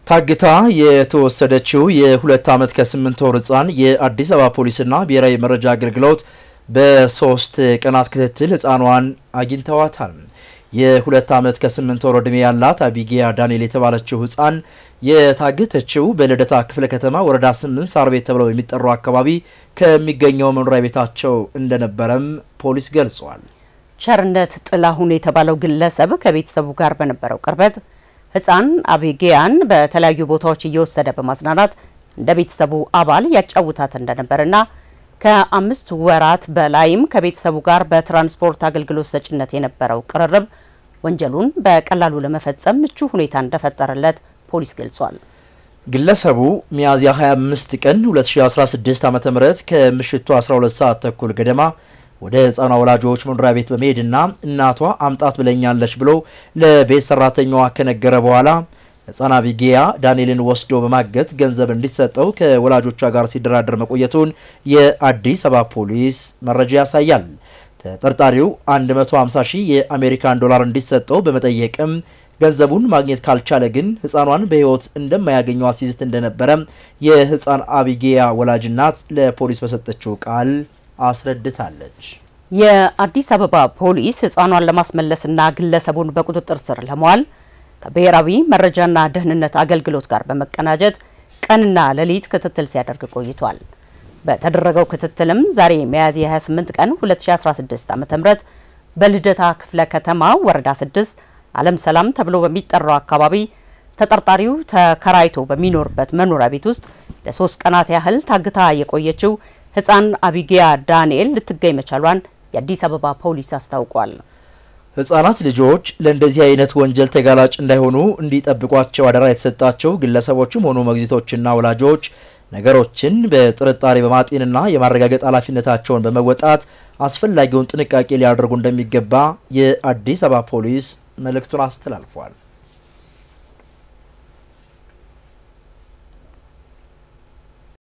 ታግታ የተወሰደችው የሁለት ዓመት ከስምንት ወር ህፃን የአዲስ አበባ ፖሊስና ብሔራዊ መረጃ አገልግሎት በሶስት ቀናት ክትትል ህፃኗን አግኝተዋታል። የሁለት ዓመት ከስምንት ወር ዕድሜ ያላት አቢጌያ ዳንኤል የተባለችው ህፃን የታገተችው በልደታ ክፍለ ከተማ ወረዳ ስምንት ሳር ቤት ተብለው የሚጠራው አካባቢ ከሚገኘው መኖሪያ ቤታቸው እንደነበረም ፖሊስ ገልጿል። ቸርነት ጥላሁን የተባለው ግለሰብ ከቤተሰቡ ጋር በነበረው ቅርበት ህፃን አቢጌያን በተለያዩ ቦታዎች እየወሰደ በማዝናናት እንደ ቤተሰቡ አባል ያጫውታት እንደነበርና ከአምስት ወራት በላይም ከቤተሰቡ ጋር በትራንስፖርት አገልግሎት ሰጭነት የነበረው ቅርርብ ወንጀሉን በቀላሉ ለመፈጸም ምቹ ሁኔታ እንደፈጠረለት ፖሊስ ገልጿል። ግለሰቡ ሚያዝያ 25 ቀን 2016 ዓ.ም ከምሽቱ 12 ሰዓት ተኩል ገደማ ወደ ህፃኗ ወላጆች መኖሪያ ቤት በመሄድና እናቷ አምጣት ብለኛለች ብሎ ለቤት ሰራተኛዋ ከነገረ በኋላ ህፃን አቢጌያ ዳንኤልን ወስዶ በማገት ገንዘብ እንዲሰጠው ከወላጆቿ ጋር ሲደራደር መቆየቱን የአዲስ አበባ ፖሊስ መረጃ ያሳያል። ተጠርጣሪው 150 ሺህ የአሜሪካን ዶላር እንዲሰጠው በመጠየቅም ገንዘቡን ማግኘት ካልቻለ ግን ህፃኗን በህይወት እንደማያገኘው አሲዝት እንደነበረ የህፃን አቢጌያ ወላጅ እናት ለፖሊስ በሰጠችው ቃል አስረድታለች። የአዲስ አበባ ፖሊስ ህፃኗን ለማስመለስና ግለሰቡን በቁጥጥር ስር ለመዋል ከብሔራዊ መረጃና ደህንነት አገልግሎት ጋር በመቀናጀት ቀንና ሌሊት ክትትል ሲያደርግ ቆይቷል። በተደረገው ክትትልም ዛሬ ሚያዝያ 28 ቀን 2016 ዓ.ም በልደታ ክፍለ ከተማ ወረዳ 6 ዓለም ሰላም ተብሎ በሚጠራው አካባቢ ተጠርጣሪው ተከራይቶ በሚኖርበት መኖሪያ ቤት ውስጥ ለሶስት ቀናት ያህል ታግታ የቆየችው ህፃን አቢጌያ ዳንኤል ልትገኝ መቻሏን የአዲስ አበባ ፖሊስ አስታውቋል። ህጻናት ልጆች ለእንደዚህ አይነት ወንጀል ተጋላጭ እንዳይሆኑ እንዲጠብቋቸው አደራ የተሰጣቸው ግለሰቦችም ሆኑ ሞግዚቶችና ወላጆች ነገሮችን በጥርጣሬ በማጤንና የማረጋገጥ ኃላፊነታቸውን በመወጣት አስፈላጊውን ጥንቃቄ ሊያደርጉ እንደሚገባ የአዲስ አበባ ፖሊስ መልእክቱን አስተላልፏል።